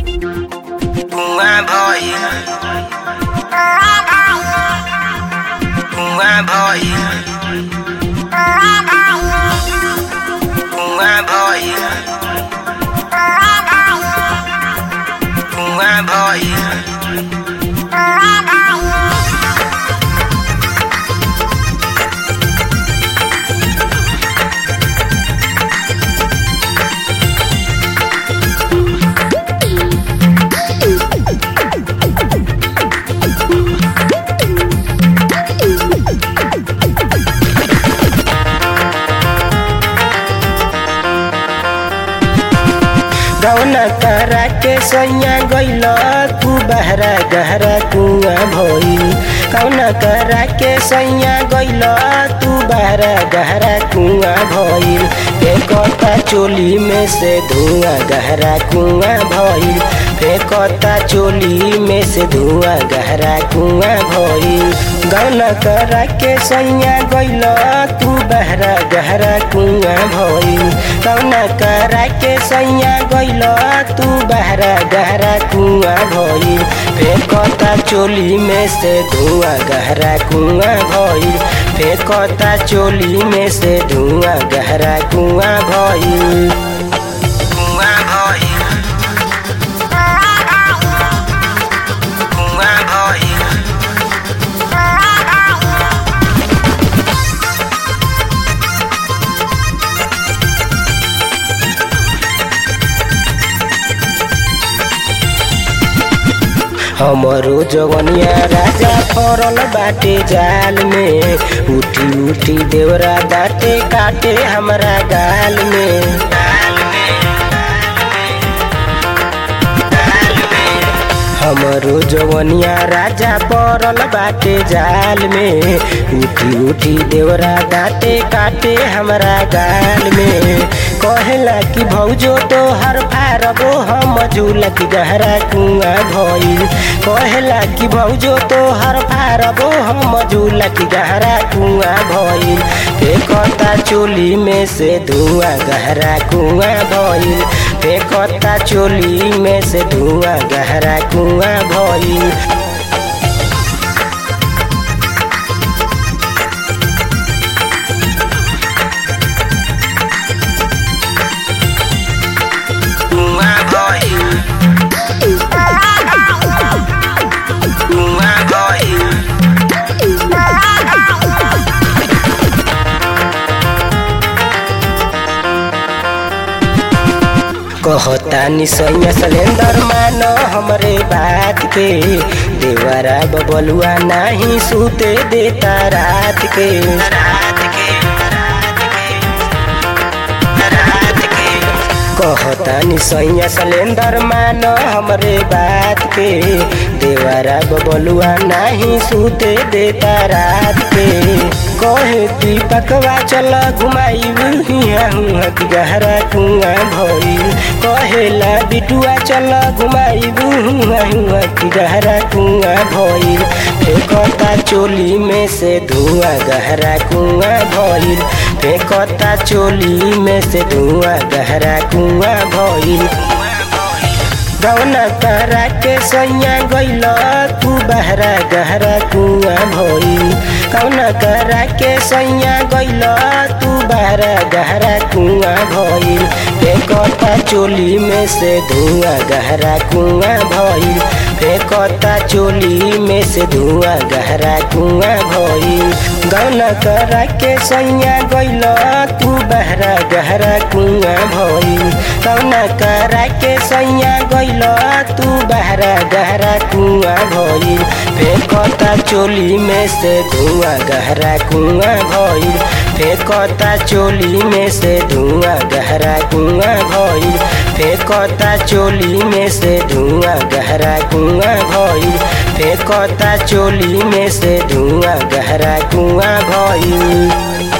कुआं भइल कुआं भइल कुआं भइल कुआं भइल गौना करा के सैया गइल तू बहरा गहरा कुआं भइल कौना करा के सैया गइल तू बहरा गहरा कुआं भइल फेंकता चोली में से धुआं गहरा कुआं भइल फेंकता चोली में से धुआं गहरा कुआं भइल गौना करा के सैया गइल तू बहरा गहरा कुआं भइल कौना करा के सैया गइल तू बहरा गहरा कुआं भइल फेंकता चोली में से धुआं गहरा कुआं भइल फेंकता चोली में से धुआं गहरा कुआं भइल कुआं भइल कुआं भइल हमरो जवनिया राजा फरल बाटे जाल में उठी उठी देवरा दाते काटे हमरा गाल में हमरो जवनिया राजा पड़ल बाटे जाल में उठी उठी देवरा दाते काटे हमरा गाल में कहेला कि भौजो तो हर फारबो हम झूलक गहरा कुआं भइल कहेला कि भौजो तो हर फारबो हम झूलक गहरा कुआं भइल फेंकता चोली में से धुआं गहरा कुआं भइल फेंकता चोली में से धुआं गहरा कुआं भइल कुआं भइल कुआं भइल कहता निसैया सलेंदर मान हमरे बात के देवरा बबलुआ नाही सूते देता रात के रात के रात के कहता निसैया सलेंदर मान हमरे बात के देवरा बबलुआ नाही सूते देता रात के कहे दीपकवा चल घुमाई हिया हुआ कि गहरा कुआं भइल कहेला बिटुआ चल घुमाई हुआ हुआ कि गहरा कुआं भइल फेंकता चोली में से धुआं गहरा कुआं भइल फेंकता चोली में से धुआं गहरा कुआं भइल गौना करा के सैया गइल तू बहरा गहरा कुआं भइल कौना करा के सैया गइल तू बहरा गहरा कुआं भइल फेंकता चोली में से धुआं गहरा कुआं भइल फेंकता चोली में से धुआं गहरा कुआं भइल गौना करा के सैया गइल तू बहरा गहरा कुआं भइल कौना करा के सैया गइल तू बहरा गहरा कुआं भइल फेंकता चोली में से धुआं गहरा कुआं भइल फेंकता चोली में से धुआं गहरा कुआं भइल फेंकता चोली में से धुआं गहरा कुआं भइल फेंकता चोली में से धुआं गहरा कुआं भइल